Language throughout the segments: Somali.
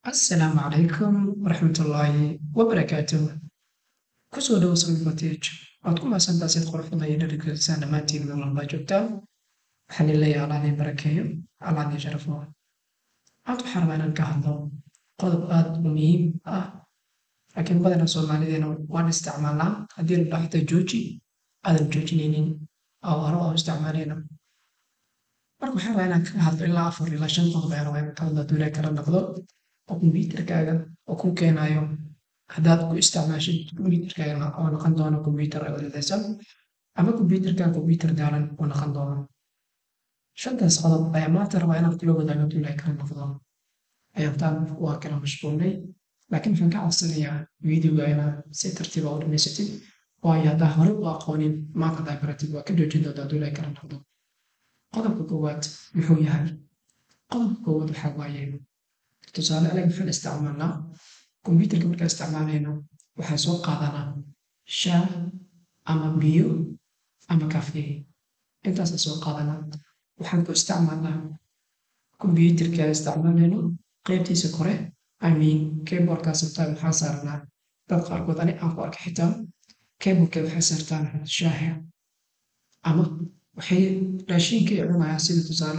Assalaamu calaykum waraxmatullaahi wabarakaatuh kusoo dhawo sami footage waad ku mahadsantahay sid quruxda iyo dhadhigalisaan dhammaantiin meel walbaa joogtaan waxaan idin leeyahay allah idin barakeeyo allah idin sharafo maanta waxaan rabaa inaan ka hadlo qodob aad u muhiim ah laakiin badanaa soomaalideena waan isticmaalnaa haddii la dhaxda jooji aadan joojinaynin oo hore oo isticmaalayna marka waxaan rabaa inaan ka hadlo ilaa afar ilaa shan qodob ayaan rabaa inaan ka hadlo hadduu ilaahay kala noqdo oo kombiyuutarkaaga oo ku keenayo haddaad ku isticmaashid kombiyuutarkaaga oo noqon doono kombiyuutar cilladaysan ama kombiyuutarkaaga kombiyuutar daalan oo noqon doono shantaas qodob ayaa maanta rabaa inaan kula wadaago hadduu ilaahay kala noqdo ayaantaan waa kala mashquulnay laakiin waxaan ka codsanayaa videoga inaad si tartiiba u dhamaysatid waayo haddaa hore u aqoonin maanta haddaa baratid waa ka joojin doonta hadduu ilaahay kala noqdo qodobka koowaad muxuu yahay qodobka koowaad waxaa waaye tusaale anaga waxaan isticmaalnaa kombiyuutarka markaan isticmaalayno waxaan soo qaadanaa shaah ama biyo ama kafee intaasaan soo qaadanaa waxaan ku isticmaalnaa kombiyuutarka aan isticmaalayno qaybtiisa kore i mean keyboardkaa sabtaa waxaan saaranaa dad qaarkood ani aan ku arka xitaa keyboardka waxay saartaan shaaha ama waxay raashinka ay cunayaan sida tusaale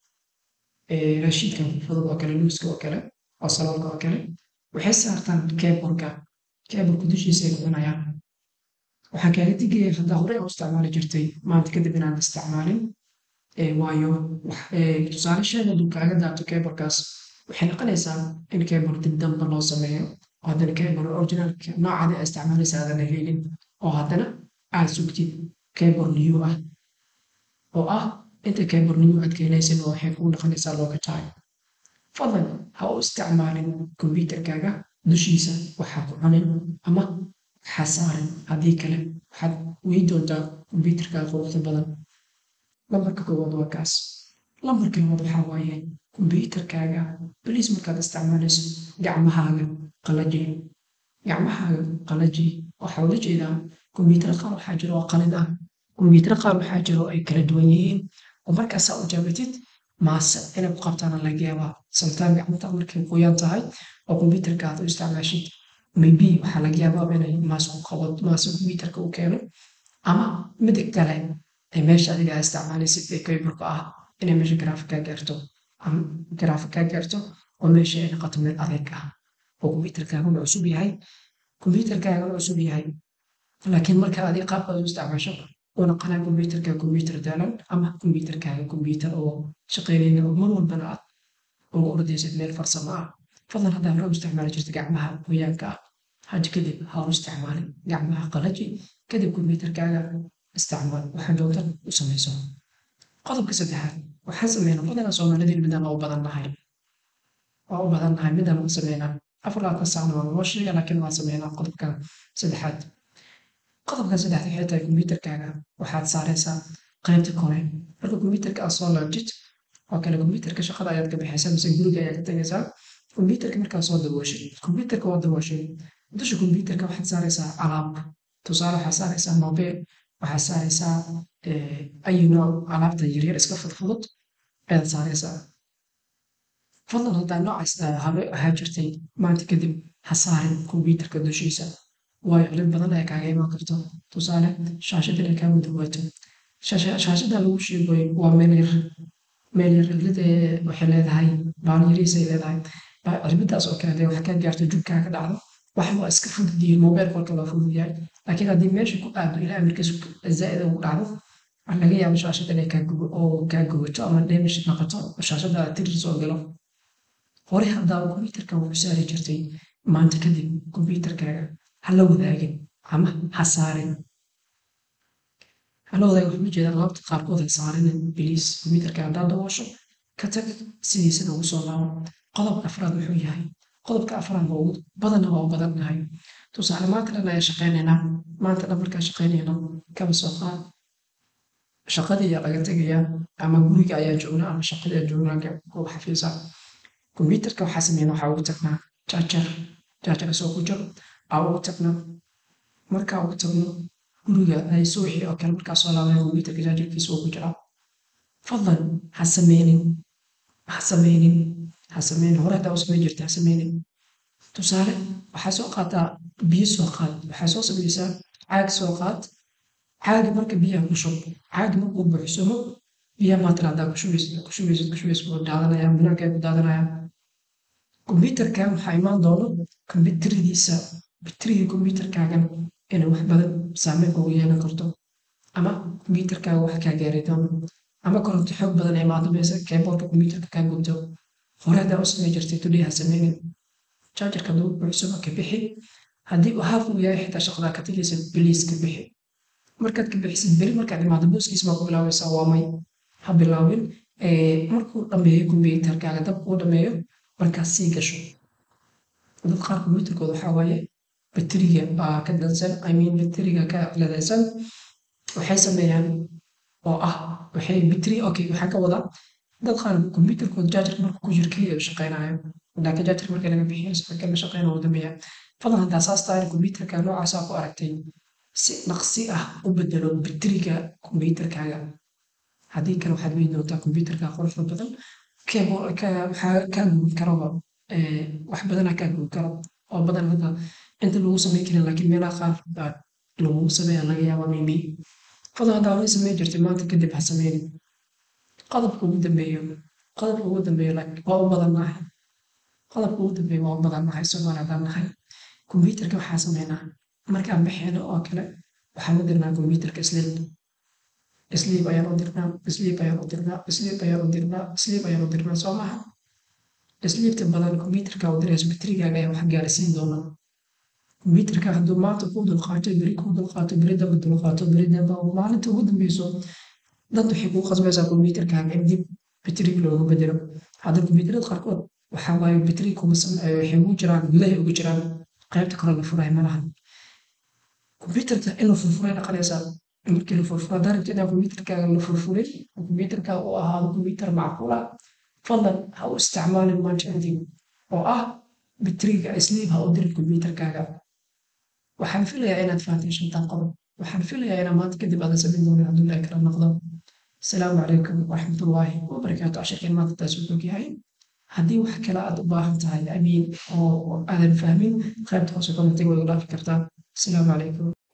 raashinkan fudud oo kale luuska oo kale oo saloolka oo kale waxay saartaan keyboardka keyboardka dushiisa ay cunayaan waxaan kaaga digaya haddaa horey u isticmaali jirtay maanta kadib inaan isticmaalin waayo tusaale sheeg hadduu kaaga daato keyboardkaas waxay noqonaysaa in keyboard dib damba loo sameeyo oo haddana keyboard originalka noocadi aa isticmaalaysa aadan helin oo haddana aad sugtid keyboard new ah oo ah inta keyboard new aad keenaysin waxay kuu noqonaysaa looga tahay fadlan ha u isticmaalin kombiyuutarkaaga dushiisa waxaa ku cunin ama waxaa saarin haddii kale waxaad wey doontaa kombiyuutarkaaga quruxda badan lambarka koowaad waa kaas lambarka labaad waxaa waaye kombiyuutarkaaga baliis markaad isticmaalayso gacmahaaga qalaji gacmahaaga qalaji waxaa ula jeedaa kombiyuutar qaar waxaa jira oo qalid ah kombiyuutar qaar waxaa jira oo ay kala duwan yihiin oo markaasaa u jaabatid maase inay ku qabtaana laga yaabaa sometime gacmata markay qoyan tahay oo kombiyuutarka aad u isticmaashid maybe waxaa laga yaabaa inay maase ku qabad maase kombiyuutarka u keeno ama midig kale ee meesha adiga aa isticmaalaysid ee keyboardka ah inay meesha garaafik kaa gaarto ama garaafik kaa gaarto oo meesha ay noqoto meel adeeg ah oo kombiyuutarkaaguna cusub yahay kombiyuutarkaaguna cusub yahay laakiin marka adiga qaabkaad u isticmaasho uu noqonaya kombiyuutarka kombiyuutar daalan ama kombiyuutarkaaga kombiyuutar oo shaqaynayna oo mar walbana aad ugu ordaysid meel farsamo ah fadlan haddaa hore u isticmaali jirta gacmaha qoyaanka ah hadda kadib ha u isticmaalin gacmaha qalaji kadib kombiyuutarkaaga isticmaal waxaa joogta u samayso qodobka saddexaad waxaan sameynaa badanaa soomaalideen midaan waa u badan nahay waa u badan nahay midaan waan sameynaa afar labaatan saacna waa noo sheega laakiin waan sameynaa qodobka saddexaad qodobka saddexaad waxay tahay kombiyuutarkaaga waxaad saaraysaa qaybta kore marka kombiyuutarka aad soo laabtid oo kale kombiyuutarka shaqada ayaad ka baxaysaa mise guriga ayaad ka tagaysaa kombiyuutarka markaad soo dabooshay kombiyuutarka waa dabooshay dusha kombiyuutarka waxaad saaraysaa alaab tusaale waxaad saaraysaa mobile waxaad saaraysaa ayu nooc alaabta yaryar iska fudfudud ayaad saaraysaa fadlan haddaa noocaas hore ahaa jirtay maanta kadib ha saarin kombiyuutarka dushiisa waayo cilid badan ayaa kaaga imaan karto tusaale shaashad inay kaa mudawaato shaashada lagu sheegoy waa meel yar meel yar cilid waxay leedahay baal yariisay leedahay cilmidaas oo kale dee wax kaa gaarto jubkaa ka dhacdo wax waa iska fudud yihiin mobail kolka waa fudud yahay laakiin haddii meesha ku aado ilaa amirkiis zaa'id ugu dhacdo waxaa laga yaaba shaashada inay oo kaa gubato ama damage noqoto oo shaashada tirir soo galo hore haddaa kombiyuutarka wuxuu saari jirtay maanta kadib kombiyuutarkaaga ha la wadaagin ama ha saarin ha la wadaagin waxaa ujeeda alaabta qaarkood ha saarinin biliis kombiyuutarka haddaad daboosho ka tag sidiisana ugu soo laabo qodobka afraad wuxuu yahay qodobka afraad waa badanna waa u badan nahay tusaale maanta dhan ayaa shaqaynaynaa maanta dhan markaa shaqaynayno kaba soo qaad shaqadii ayaa laga tegayaa ama guriga ayaa joognaa ama shaqadii ayaa joognaa goob xafiisa kombiyuutarka waxaa sameynaa waxaa ugu tagnaa jaajar jaajar soo ku jiro aa ugu tagno markaa ugu tagno guriga ay suuxii oo kale markaa soo laabaya kombiyuutarka jaajarkiisa uu ku jiraa fadlan ha sameynin ha sameynin ha sameynin hore hadaa u sameyn jirta ha sameynin tusaale waxaa soo qaataa biyo soo qaad waxaa soo sameysaa caag soo qaad caagi marka biyaha ku shub caagi markuu buuxsamo biyaha maatan haddaa ku shubaysid ku shubaysid ku shubaysid wuu daadanaya banaankaa ku daadanaya kombyuutarkan waxaa imaan doono kombyuutaradiisa bateriga kombyuutarkaagan inay wax badan saameyn kugu yeelan karto ama kombyuutarkaaga wax kaa gaari doono ama koronto xoog badan imaado meesa keeboolka kombyuutarka kaa gubto hore haddaa u samey jirtay today ha sameynin jaajarka hadduu buuxsamo ka bixi haddii uu haaf uu yahay xitaa shaqadaa ka tegaysa biliis ka bixi markaad ka bixisid beri markaad imaado booskiis baa ku bilaabaysaa waa may ha bilaabin markuu dhameeyo kombyuutarkaaga dab uu dhameeyo markaas sii gasho dad qaar kombyuutarkooda waxaa waaye bateriga baa ka dansan i mean bateriga ka ciladaysan waxay sameeyaan oo ah waxay bateri okay waxaa ka wadaa dad qaar kombyuutarkooda jaajarka marka ku jiro keliya shaqeynayo laakiin jaajarka marka laga bixiyo sababka la shaqeyna uu dameeya fadlan haddaa saas tahay kombyuutarka noocaasaa ku aragtay si dhaqsi ah u bedelo bateriga kombyuutarkaaga haddii kale waxaad weyn doontaa kombyuutarka quruxda badan waxaa kaa gubi karaba wax badanaa kaa gubi karo oo badan hadda inta lagu sameyn karin laakiin meelaha qaar baa lagu sameeya laga yaabaa maybe fadlan haddaa hore sameyn jirtay maanta kadib ha sameynin qodobka ugu dambeeyo qodobka ugu dambeeyo waa u badan nahay qodobka ugu dambeeyo waa u badan nahay soomaali haddaan nahay kombyuutarka waxaa sameynaa markaan baxeeno oo kale waxaan u dirnaa kombyuutarka sleep sleep ayaan u dirnaa sleep ayaan u dirnaa sleep ayaan u dirnaa sleep ayaan u dirnaa soo maha sleepta badan kombyuutarka u dirayso baterigaaga ayaa wax gaarsiin doona kombyuutarka hadduu maanta kuu dulqaato beri kuu dulqaato beri damba dulqaato beri damba maalinta ugu dambeyso dad waxay kuu qasbaysaa kombyuutarkaaga in dib bateriga loogu bedelo hadda kombyuutarada qaarkood waxaa waaye bateri kuma waxay ugu jiraan gudahay ugu jiraan qaybta kore la furay malaha kombyuutarka in la furfuray dhaqanaysaa markii la furfuro haddaa rabto inaa kombyuutarkaaga la furfuray kombyuutarkaaga u ahaado kombyuutar macquula fadlan ha u isticmaalin maanta kadib oo ah bateriga sleep ha u dirin kombyuutarkaaga waxaan filayaa inaad fahamtay shantan qodob waxaan filayaa inaa maanta kadib aadan samayn doonin hadduu ilaahi kala noqdo asalaamu calaykum waraxmatullaahi wabarakaatu cashirkeen maanta taas wuxuu yahay haddii wax kale aad u baahan tahay amiin oo aadan fahmin qaybta hoose commentiga way u dhaafi kartaa asalaamu calaykum